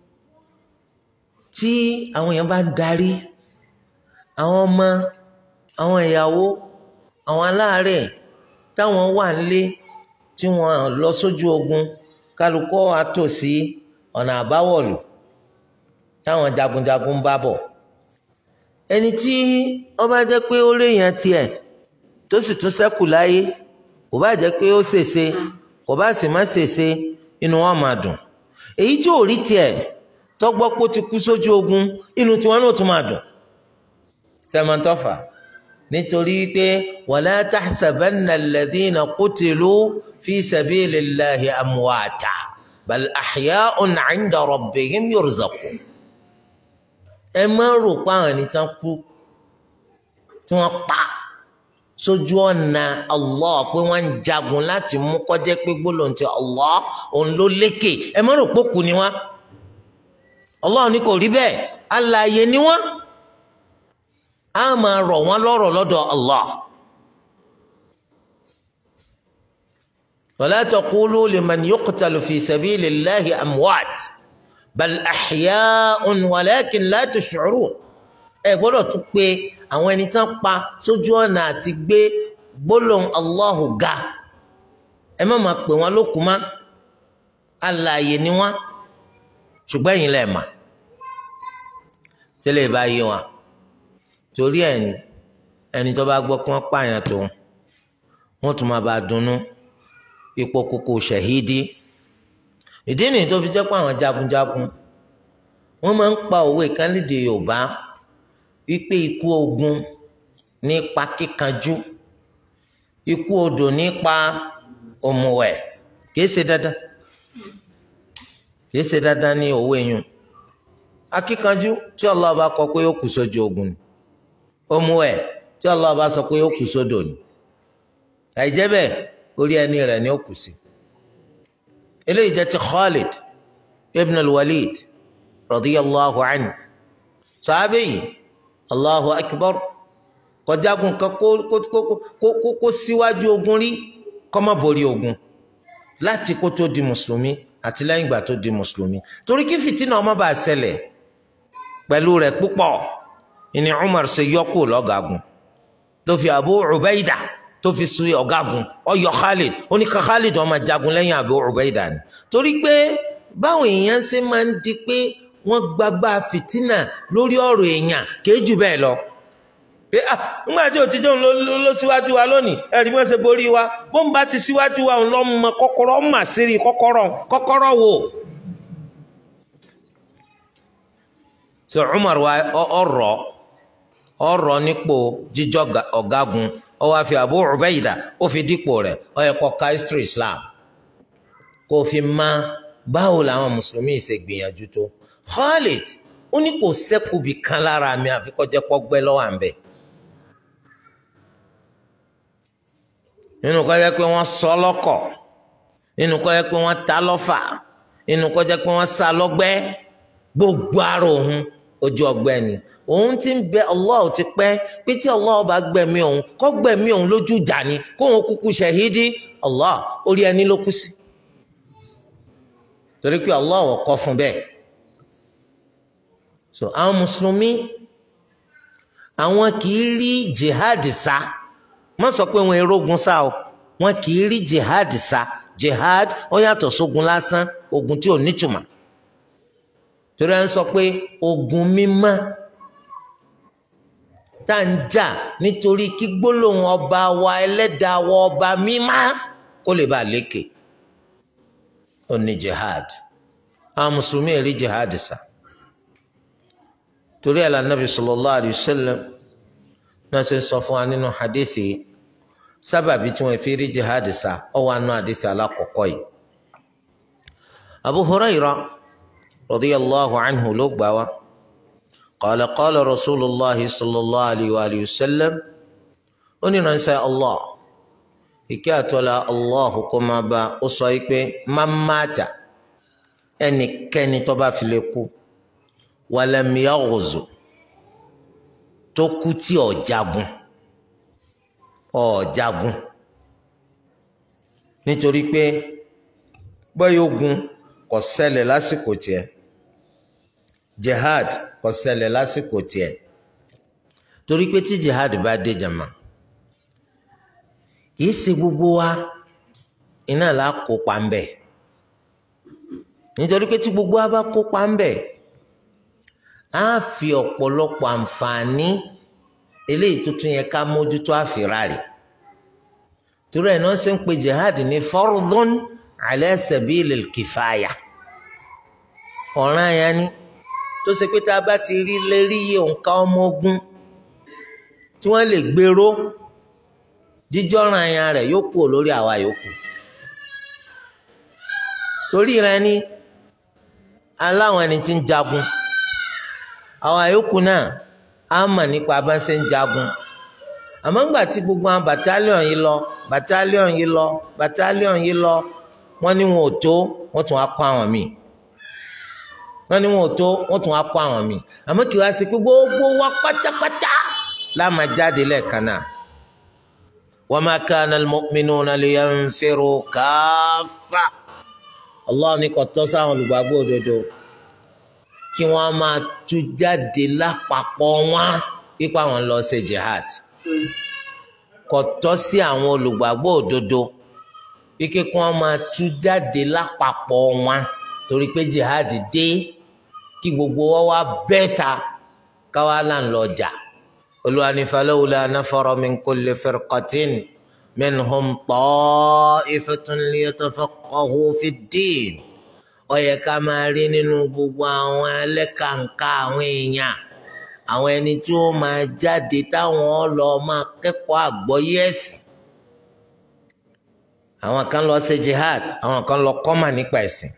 tí àwọn èèyàn bá ń darí àwọn ọmọ àwọn ìyàwó àwọn aláàárẹ̀ táwọn wà nílé tí wọ́n lọ sójú ogun kálukọ́ àtòsí ọ̀nà àbáwọ̀lù táwọn jagunjagun bá bọ̀ ẹni tí ó bá jẹ́ pé ó léèyàn tiẹ̀ tó sì tún ṣẹ́kù láyé kò bá jẹ́ pé ó ṣèṣe kò bá sì má ṣèṣe inú wọn máa dùn èyí tí ò rí tiẹ̀ tọgbọ́ pé ó ti kú sójú ogun inú tiwọn náà tún máa dùn sẹ́mọ̀tọ́fà nítorí pé wala tahsabanna alladhina qutilu fi sabilillahi amwata bal ahya'un 'inda rabbihim yurzaqun ẹ má rò pé àwọn ẹni tán kú tí wọ́n pa sójú ọ̀nà Allah pé wọ́n ń jagun láti mú kọjá pé gbólóhùn ti Allah òun ló lékè ẹ má rò pé kú ni wọ́n Allah ní kò rí bẹ́ẹ̀ alààyè ni wọ́n á máa rọ̀ wọ́n lọ́rọ̀ lọ́dọ̀ Allah. ولا تقولوا لمن يقتل في سبيل الله أموات بل أحياء ولكن لا تشعرون ẹ gbọ́dọ̀ tún pé àwọn ẹni tán pa sójú ọ̀nà àti gbé gbólóhùn Allahu ga ẹ má máa pè wọ́n lókun má alààyè ni wọ́n ṣùgbọ́n ẹ̀yin lẹ́ẹ̀ mà tẹ́lẹ̀ bá yé wọn torí ẹni ẹni tó bá gbọ́ kí wọ́n pààyàn tó wọ́n tún máa bá a dunnú ipò kókó ṣẹ̀hídì ìdí nìyí tó fi jẹ́ pé àwọn jagunjagun wọ́n máa ń pa òwe kan lédè Yorùbá wípé ikú ogun nípa kíkanjú ikú odò nípa òmùwẹ̀ kìí ṣe dandan kìí ṣe dandan ní òwe yun akíkanjú tí Allah bá kọ pé ó kù sójú ogun ni òmùwẹ̀ tí Allah bá sọ pé ó kù sódò ni àìjẹ́ bẹ́ẹ̀ orí ẹni rẹ̀ ni ó kù sí eléyìí jẹ́ ti Khalid ibn al-Walid radiyallahu anhu sàábẹ́yìí allahu akbar kọjágun kan kó kó kó kó kó síwájú ogun rí kó má borí ogun láti kó tó di mùsùlùmí àti lẹ́yìn ìgbà tó di mùsùlùmí torí kí fìtínà ọmọ bá ṣẹlẹ̀ pẹ̀lú rẹ̀ púpọ̀ ìní umar ṣe yọkù lọ́gàgùn tó fi abu ubaida tó fi su ọ̀gágun ọyọ khalid ó ní ká khalid ó máa jagun lẹ́yìn abu ubaida ni torí pé báwọn èèyàn ṣe máa ń di pé wọ́n gbagbá fìtínà lórí ọ̀rọ̀ èèyàn kéjù bẹ́ẹ̀ lọ. pé ah nígbà tí òtítọ́ ló ló síwájú wa lónìí ẹ̀rí wọ́n ṣe borí wa bó ń bá ti síwájú wa lọ́ mọ kọ́kọ́rọ́ mà sírí kọ́kọ́rọ́ kọ́kọ́rọ́ wò. sọ Umar wa ọ̀rọ̀ ọ̀rọ̀ nípò jíjọ́ ọ̀gágun ó wá fi Abu Ubaida ó fi dípò rẹ̀ ó yẹ kó ka history Islam kó fi máa báwo làwọn mùsùlùmí ṣe gbìyànjú tó. Khalid ó ní kò sẹ́kùbì kan lára mi àfi kó jẹ́ pọ́gbẹ́ lọ́wọ́ à ń bẹ̀. nínú kó jẹ́ pé wọ́n sọ lọ́kọ̀ nínú kó jẹ́ pé wọ́n ta lọ́fà nínú kó jẹ́ pé wọ́n sá lọ́gbẹ́ gbogbo ara òun ojú ọgbẹ́ ni òun ti ń bẹ Allah ti pẹ́ pé tí Allah bá gbẹ̀mí òun kó gbẹ̀mí òun lójú ìjà ni kó òun kúkú ṣẹ̀hídì Allah orí ẹni ló kú sí torí pé Allah ò kọ́ fún bẹ́ẹ̀ so àwọn mùsùlùmí àwọn kì í rí jihad sá má sọ pé wọn erógun sá o wọn kì í rí jihad sá jihad ó yàtọ̀ sógun lásán ogun tí ò nítumọ̀ torí à ń sọ pé ogun mímọ́ tá à ń jà nítorí kí gbólóhùn ọba wa ẹlẹ́dàá wa ọba mímọ́ kó lè bá a lékè ó ní jihad àwọn mùsùlùmí rí jihad sá torí ẹ̀ la nabi sallallahu alayhi wa sallam náà ṣe sọ fún wa nínú hadithi sábàbí tí wọ́n fi rí jihad sá ọ wà nù hadithi alákọ̀ọ́kọ́ yìí abu hurayra radiyallahu anhu ló gbà wá qala qala rasulullahi sallallahu alayhi wa sallam ó ní ránṣẹ́ allah ìkẹ́ àtọ́lá allah kó máa bá ó sọ yìí pé má máta ẹnikẹ́ni tó bá fi lè kú walam yaghzu tó kú tí ò jagun ò jagun nítorí pé bóyá ogun kò ṣẹlẹ̀ lásìkò tiẹ̀ jihad kò ṣẹlẹ̀ lásìkò tiẹ̀ torí pé tí jihad bá dé jama kìí ṣe gbogbo wa iná là kópa ń bẹ nítorí pé tí gbogbo wa bá kópa ń bẹ á fi ọ̀pọ̀lọpọ̀ àǹfààní eléyìí tó tún yẹ ká mójútó àfìrárì torí ẹ̀ náà ṣe ń pe jihad ní fardun ala sabilil kifaya ọ̀ràn yẹn ni tó ṣe pé tá a bá ti rí lérí òǹkà ọmọ ogun tí wọ́n lè gbèrò jíjọ́ràn ẹ̀yàn rẹ̀ yóò kú lórí àwa yòókù torí rẹ̀ ni aláwọn ẹni tí ń jagun àwa yòókù náà á mọ̀ nípa bá ṣe ń jagun àmọ́ ńgbà tí gbogbo àwọn bàtálíọ̀n yìí lọ bàtálíọ̀n yìí lọ bàtálíọ̀n yìí lọ wọ́n ní wọn ò tó wọ́n tún á kó àwọn míì wọ́n ní wọn ò tó wọ́n tún á kó àwọn míì àmọ́ kí wá sí pé gbogbo wa pátápátá láàmà jáde lẹ́ẹ̀kan náà wa ma kana al-mu'minuna liyanfiru kaffa Allah ní kò tọ́ sáwọn olùgbàgbọ́ òdodo kí wọ́n máa tú jáde lápapọ̀ wọn pípa wọn lọ ṣe jihad kò tọ́ sí àwọn olùgbàgbọ́ òdodo kíkẹ́ kí wọ́n máa tú jáde lápapọ̀ wọn torí pé jihad dé kí gbogbo wa wá bẹ́ẹ̀ta káwa là ń lọ jà olùwàní falawla nafara min kulli firqatin minhum ta'ifatun liyatafaqqahu fid-din ó yẹ ká máa rí nínú gbogbo àwọn ẹlẹ́kàǹkà àwọn èèyàn àwọn ẹni tí ó máa jáde táwọn lọ máa kẹ́kọ̀ọ́ àgbọ́yé ẹ̀sìn àwọn kan lọ ṣe jihad àwọn kan lọ kọ́mà nípa ẹ̀sìn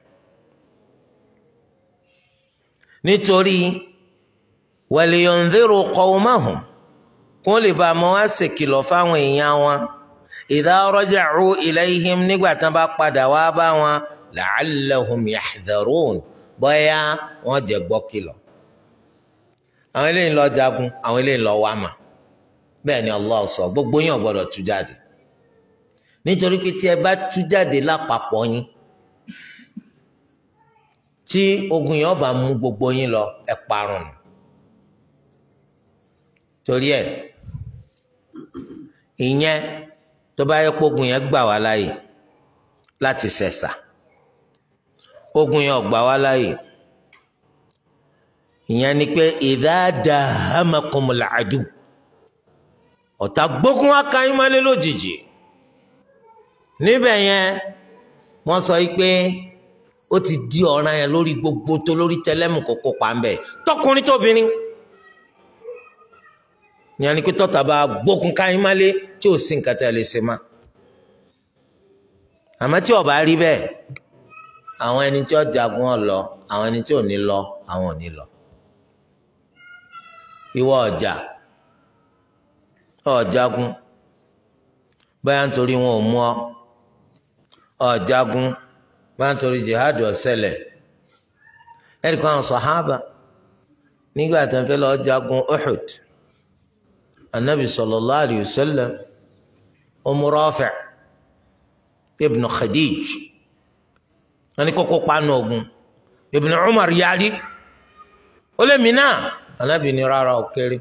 nítorí waliyundhiru qawmahum kó lè bá a mọ wá ṣèkìlọ̀ fáwọn èèyàn wọn idha raja'u ilayhim nígbà tán bá padà wá bá wọn la'allahum yahdharun bóyá wọ́n jẹ́ gbọ́ kìlọ̀ àwọn eléyìí lọ jagun àwọn eléyìí lọ wá mà bẹ́ẹ̀ ni Allah sọ gbogbo yín ò gbọ́dọ̀ tú jáde nítorí pé tí ẹ bá tú jáde lápapọ̀ yín tí ogun yẹn bá mú gbogbo yín lọ ẹ parun torí ẹ ìyẹn tó bá yẹ kó ogun yẹn gbà wá láàyè láti ṣẹ̀ṣà ogun yẹn ò gbà wá láàyè ìyẹn ni pé idha dahamakumul adu ọ̀tá gbógun wá ka yín mọ́lé lójijì níbẹ̀ yẹn wọ́n sọ yìí pé ó ti di ọ̀ràn yẹn lórí gbogbo tó lórí tẹlẹ́mù kò kópa ń bẹ̀ tọkùnrin tóbìnrin ìyẹn ni pé tọ́ta bá gbógun ká yín mọ́lé tí ò sí nǹkan tẹ́ lè ṣe má àmọ́ tí ó bá rí bẹ́ẹ̀ àwọn ẹni tí ó jagun ó lọ àwọn ẹni tí ò ní lọ àwọn ò ní lọ ìwọ ọjà ọjàgun báyà nítorí wọn ò mú ọ ọjàgun báyà nítorí jihad ọ̀sẹ̀lẹ̀ ẹ̀rí kan àwọn sàhábà nígbà tó ń fẹ́ lọ jagun Uhud anabi sallallahu alayhi wa sallam Umm Rafi' ibn Khadij wọn ní kókó panu ogun Ibn Umar yarí ó lé mi náà anabi ní rárá ó kéré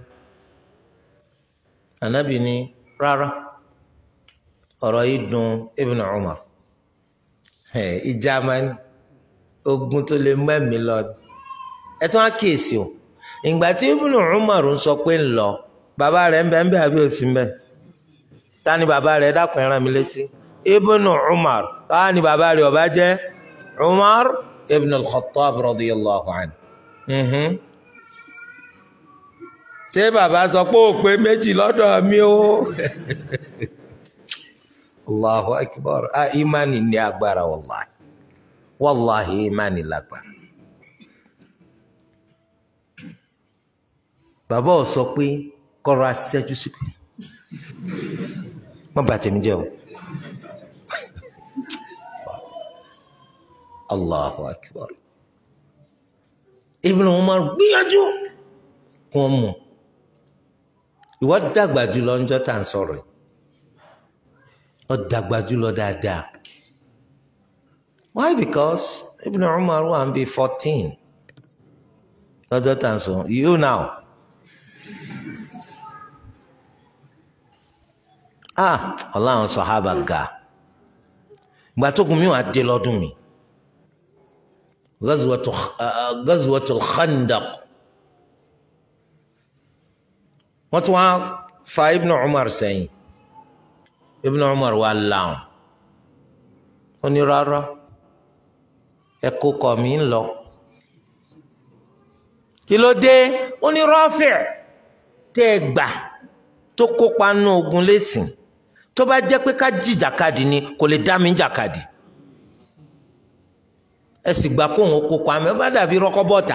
anabi ní rárá ọ̀rọ̀ yìí dùn Ibn Umar ìjà máa ń ogun tó lè mẹ́mi lọ ẹ tún á kíyèsí o ìgbà tí Ibn Umar ń sọ pé ń lọ bàbá rẹ̀ ń bẹ ń bẹ àbí òsì ń bẹ ta ni bàbá rẹ̀ dákun ẹ rán mi létí Ibn Umar ta ni bàbá rẹ̀ ọba jẹ́ Umar ibn al-Khattab radiyallahu anhu ṣé bàbá sọ pé ó pé méjì lọ́dọ̀ mi o allahu akbar ah imani ní agbára wàllahi wàllahi imani lágbára bàbá ò sọ pé kọ́ra ṣẹ́jú sí pé wọ́n bàtẹ́ mi jẹ́ o allahu akbar Ibn Umar gbìyànjú kí wọ́n mú ìwọ dàgbà jùlọ ńjọ́ tá à ń sọ̀rọ̀ yìí ó dàgbà jùlọ dáadáa why because Ibn Umar wà ń bí fourteen lọ́jọ́ tá à ń sọ you now ah ọlọ́run sọ̀hábà ga ìgbà tó kún mi wà á dé lọ́dún mi Ghazwatul Khandaq wọ́n tún wá fa Ibn Umar sẹ́yìn Ibn Umar wà láwọn ó ní rárá ẹ̀kọ́ kọ̀ mí ń lọ kí ló dé ó ní Rafi' tẹ́ ẹ gbà tó tó kópa nínú ogun lẹ́sìn tó bá jẹ́ pé ká jìjàkadì ni kò lè dá mi jàkadì ẹ sì gbà kóhun kópa mi ó bá dàbí rọ́kọ́bọ̀tà.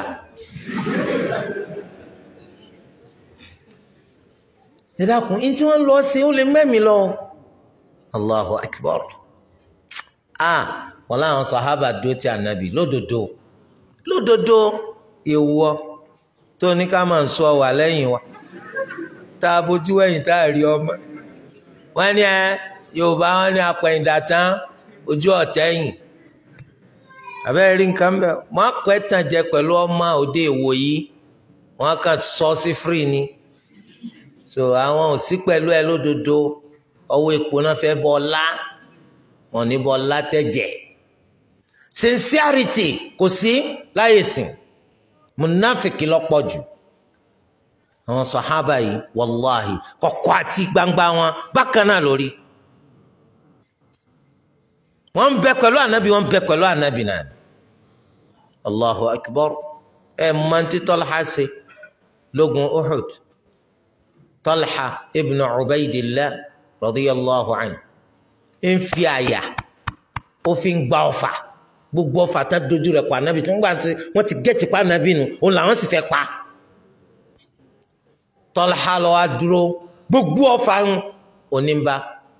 ẹ dákun ní tí wọ́n lọ sí ó lè mẹ́mi lọ. Allahu akbar ah wọn láwọn sàhábà dó ti ànábì lódodo lódodo ìwọ tó ní ká máa ń sọ wà lẹ́yìn wa tá a bójú wẹ̀yìn tá a rí ọmọ wọn ní ẹ yorùbá wọn ní apẹ̀yìndà tán ojú ọ̀tẹ̀yìn àbẹ́rẹ́ rí nǹkan bẹ́ẹ̀ wọ́n á kọ́ ẹ̀tàn jẹ pẹ̀lú ọmọ òde ìwò yìí wọ́n á kàn sọ sí free ni so àwọn ò sí pẹ̀lú ẹ lódodo ọwọ́ epo náà fẹ́ bọ́ ọlá wọn ní bọ́ ọlá tẹ̀jẹ̀ sincerity kò sí láyè sìn munafiki lọ́pọ̀ jù àwọn sàhábà yìí wàláhì kọ̀kọ̀ àti gbangba wọn bákan náà lórí wọ́n ń bẹ pẹ̀lú ànábì wọ́n ń bẹ pẹ̀lú ànábì náà allahu akbar ẹ mọ̀ntí tọ́lá ṣe lógun uhud tọ́lá ibn ubaydillah radiyallahu anhu ń fi àyà ó fi ń gba ọfà gbogbo ọfà tá dojú rẹ̀ pa ànábì tó ń gbà tí wọ́n ti gẹ́tì pa ànábì nù òun làwọn sì fẹ́ pa tọ́lá lọ wá dúró gbogbo ọfà ń onímbà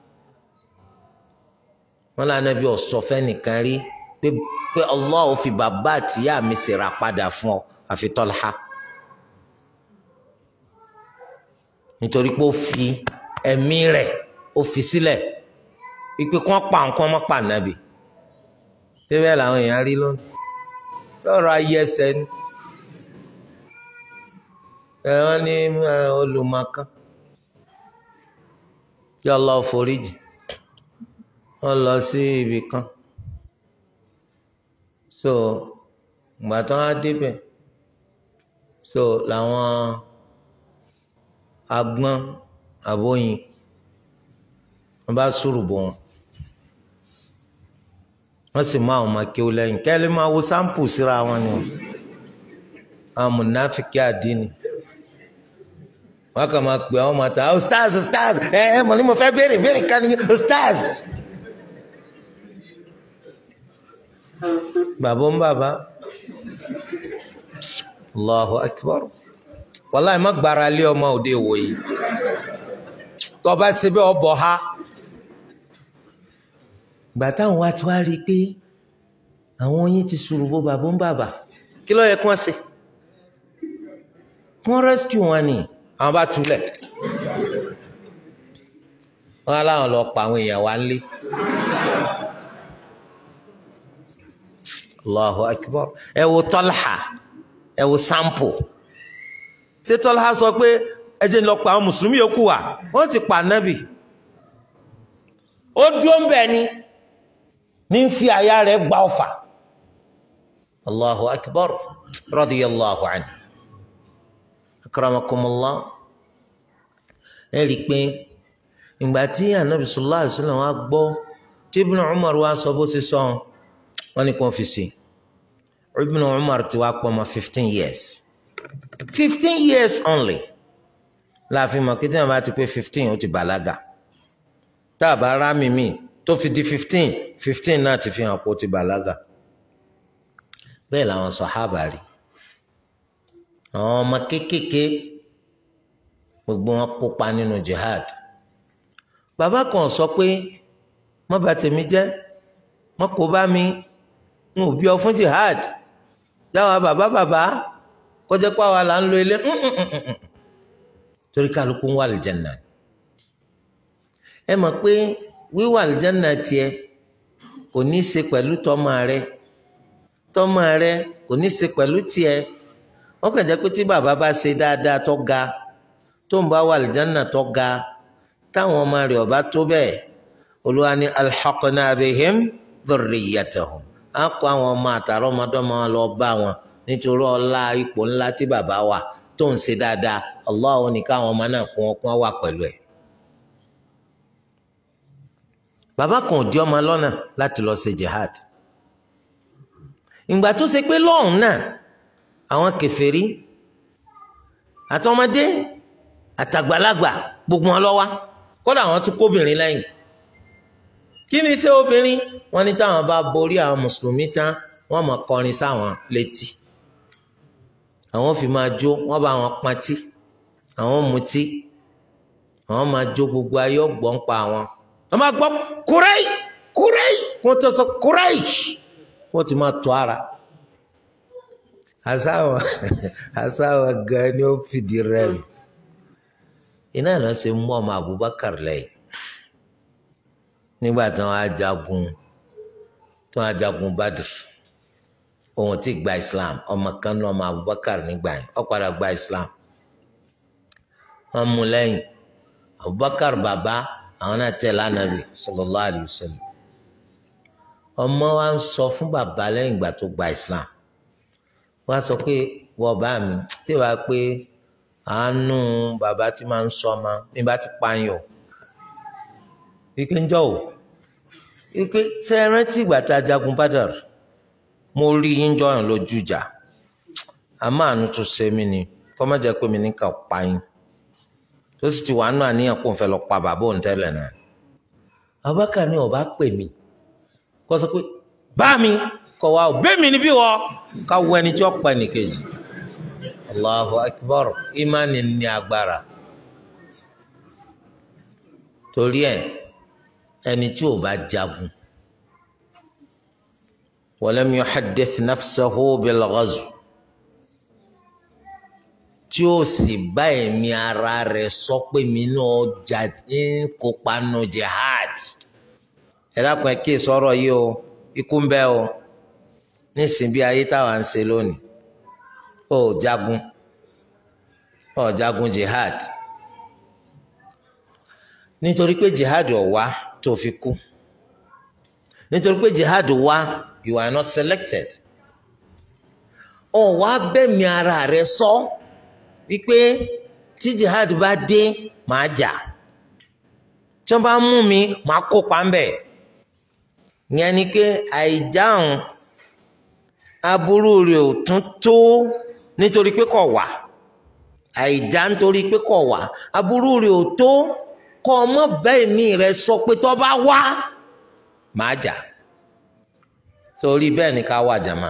wọn lànà ànábì ọ̀sọ̀ fẹ́ nìkan rí pé pé Allah ò fi bàbá àtìyá mi ṣèrà padà fún ọ àfi tọ́lá nítorí pé ó fi ẹ̀mí rẹ̀ ó fi sílẹ̀ wípé kí wọ́n pa nǹkan mọ́ pa ànábì tẹ́bẹ̀ làwọn èèyàn rí lónìí lọ́rọ̀ ayé ẹsẹ̀ ni ẹ̀wọ́n ní olùmọ̀kan kí Allah foríjì wọ́n lọ sí ibì kan so ìgbà tó wá débẹ̀ so làwọn agbọ́n àbóyin wọ́n bá sùrù bò wọn wọ́n sì mú àwọn ọmọ kéwú lẹ́yìn kẹ́lẹ́ máa wo sáǹpù síra wọn ni àwọn mùnáfíkì àdínì wọ́n kàn máa pè àwọn ọmọ àtà ustaz ustaz ẹ ẹ mọ̀ ní mo fẹ́ béèrè béèrè kan ní ustaz. bàbá ń bàbá allahu akbar wàláì má gbára lé ọmọ òde ìwòyí tọba síbẹ̀ ọbọ̀ ha gbà táwọn wá ti wá rí i pé àwọn oyin ti ṣùrùbọ bàbá ń bàbà kí ló yẹ kí wọ́n ṣe kí wọ́n rescue wọn ni àwọn bá túlẹ̀ wọ́n á láwọn lọ pa àwọn èèyàn wá ń lé allahu akbar ẹ wo tọ́lá ẹ wo sampo ṣé tọ́lá sọ pé ẹ jẹ́ lọ pa àwọn mùsùlùmí yòókù wá wọ́n ti pa nábì ó dúró ń bẹ̀ ni ní fi àyà rẹ̀ gba ọfà allahu akbar radiyallahu anhu akramakumullah ẹ rí i pé ìgbà tí anabi sallallahu alaihi wasallam wa gbọ́ tí ibn umar wa sọ bó ṣe sọ wọn ni kò fi sí ibn umar ti wá pọ̀ mọ́ fifteen years fifteen years only láàfin mọ̀ kí tí wọn bá ti pé fifteen ó ti bàlágà tá a bá rá mi mí tó fi di fifteen fifteen náà ti fi hàn pé ó ti bàlágà bẹ́ẹ̀ làwọn sàhábà rí àwọn ọmọ kéékèèké gbogbo wọn kópa nínú jihad bàbá kan sọ pé má bà tèmi jẹ́ má kó bá mi n ò bí ọ fún jihad jáwa bàbá bàbá kọjá pé àwa là ń lo ilé torí kálukú ń wà lìjánà ẹ mọ̀ pé wíwà lìjánà tiẹ̀ kò ní í ṣe pẹ̀lú tọ́mọ rẹ tọ́mọ rẹ kò ní í ṣe pẹ̀lú tiẹ̀ wọ́n kàn jẹ́ pé tí bàbá bá ṣe dáadáa tó ga tó ń bá wà lìjánà tó ga táwọn ọmọ rẹ̀ ọba tó bẹ́ẹ̀ olúwa ní alḥaqna bihim dhurriyyatahum á kó àwọn ọmọ àtàrà ọmọdọ́mọ lọ bá wọn nítorí ọlá ipò ńlá tí bàbá wà tó ń ṣe dáadáa Allah ní káwọn ọmọ náà kún ọkún wà pẹ̀lú ẹ̀. bàbá kan ò di ọmọ lọ́nà láti lọ ṣe jihad ìgbà tó ṣe pé lọ́hùn náà àwọn kèfèrí àtọmọdé àtàgbàlagbà gbogbo wọn lọ wá kódà wọn tún kóbìnrin lẹ́yìn kí ni ṣé obìnrin wọn ní táwọn bá borí àwọn mùsùlùmí tán wọn máa kọrin sáwọn létí àwọn fi máa jó wọn bá wọn pọntí àwọn mutí àwọn máa jó gbogbo ayé ọgbọ́n pa àwọn wọn máa gbọ́ kúrẹ́ì kúrẹ́ì wọn tó sọ kúrẹ́ì wọn ti máa tó ara àsáwọn àsáwọn gan ni ó fìdí rẹmi iná ìná ṣe mú ọmọ Abubakar lẹ́yìn nígbà tí wọn á jagun tí wọn á jagun Badr òun ti gba Islam ọmọ kan ní ọmọ Abubakar nígbà yẹn ó padà gba Islam wọn mú lẹ́yìn Abubakar bàbá àwọn náà tẹ̀lé Ànábì sallallahu alayhi wa sallam ọmọ wa ń sọ fún bàbá lẹ́yìn ìgbà tó gba Islam wọ́n á sọ pé wọ́n bá mi tí wàá pé àánú bàbá tí máa ń sọ ọmọ mi bá ti pààyàn ike ń jọ o ike ṣe é rántí ìgbà tá a jagun Badr mo rí yín jọyàn lójú ìjà àmọ́ àánú tó ṣe mí ni kọ́ má jẹ́ pé mi ní kà pa yín tó sì ti wà nù àníyàn kó n fẹ́ lọ pa bàbá òun tẹ́lẹ̀ náà Abubakar ni ọba pè mí kó sọ pé bá mi kọ wa bẹ́ẹ̀ mi ni bí wọ́ ká wọ ẹni tí ó pa ẹnìkejì allahu akbar imani ní agbára torí ẹ ẹni tí ò bá jagun walam yuhaddith nafsahu bil ghazw tí ó sì bá ẹ̀mí ara rẹ̀ sọ pé mi náà jà ń kópa nù jihad ẹ dákun ẹ kí sọ̀rọ̀ yìí o ikú ń bẹ o nísìnyí bí ayé táwa ń ṣe lónìí ó jagun ó jagun jihad nítorí pé jihad ò wá tó fi kú nítorí pé jihad wá you are not selected ó wá bẹ̀mí ara rẹ sọ wípé tí jihad bá dé màá jà tí wọ́n bá mú mi màá kópa ń bẹ̀ ìyẹn ni pé àìjáhùn aburú rẹ̀ ò tún tó nítorí pé kò wà àìjá nítorí pé kò wà aburú rẹ̀ ò tó kọ́ ọmọ bẹ́ẹ̀ mi rẹ̀ sọ pé tó bá wá màá jà torí bẹ́ẹ̀ ni ká wà jàmá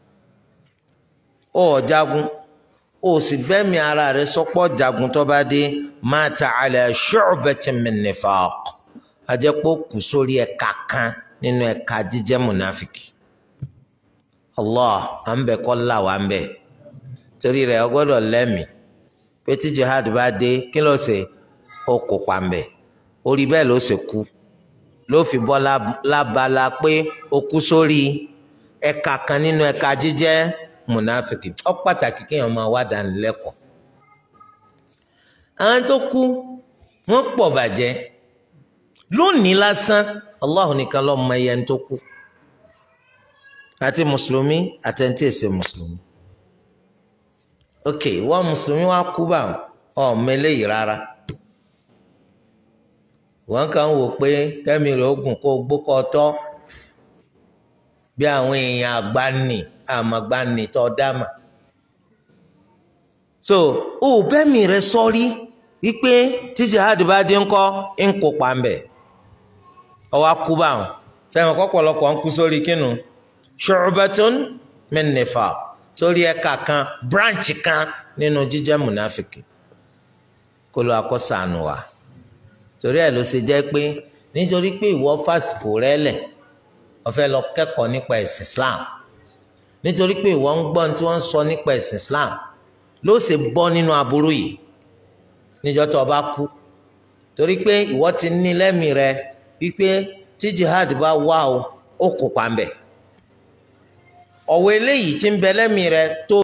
ó jagun ó sì bẹ́ẹ̀ mi ara rẹ̀ sọ pé jagun tó bá dé mata ala shu'batin min nifaq ajẹ́pọ̀ kù sórí ẹ̀ka kan nínú ẹ̀ka jíjẹ́ mùnáfìkì allah à ń bẹ kọ́ là wà ń bẹ torí rẹ̀ ọ gbọ́dọ̀ lẹ́mìí pé tí jihad bá dé kí ló ṣe ó kópa ń bẹ orí bẹ́ẹ̀ ló ṣe kú ló fi bọ́ lábala pé ó kú sórí ẹ̀ka kan nínú ẹ̀ka jíjẹ́ mùnáfìkì ó pàtàkì kéèyàn máa wá dánilẹ́kọ̀ọ́ àwọn tó kú wọ́n pọ̀ bàjẹ́ lónìí lásán allah nìkan ló mọ iye ẹni tó kú àti mùsùlùmí àti ẹni tí ì ṣe mùsùlùmí ok wọ́n mùsùlùmí wá kú bá ọmọ eléyìí rárá wọ́n kàn wò pé kẹ́mi rẹ̀ ogun kó gbókọ tọ́ bí àwọn èèyàn àgbáni àmàgbáni tó dáma so ó bẹ́mi rẹ̀ sọ́rí wípé tí jihad bá dé ńkọ́ ń kópa ń bẹ̀ ọwọ́ kú bá wọn sẹ́wọ̀n kọ́pọ̀lọpọ̀ ń kú sórí kínú ṣu'batun min nifaq sórí ẹ̀ka kan branch kan nínú jíjẹ́ mùnáfìkì kó ló akọ́sànù wa torí ẹ̀ ló ṣe jẹ́ pé nítorí pé ìwọ fásitì rẹ lẹ̀ o fẹ́ lọ kẹ́kọ̀ọ́ nípa ẹ̀sìn Islam nítorí pé ìwọ ń gbọ́n tí wọ́n ń sọ nípa ẹ̀sìn Islam ló ṣe bọ́ nínú aburú yìí níjọ́ tó o bá kú torí pé ìwọ ti ní lẹ́mìí rẹ wípé tí jihad bá wà o ó kópa ń bẹ̀ ọ̀wọ́ eléyìí tí ń bẹ lẹ́mìí rẹ tó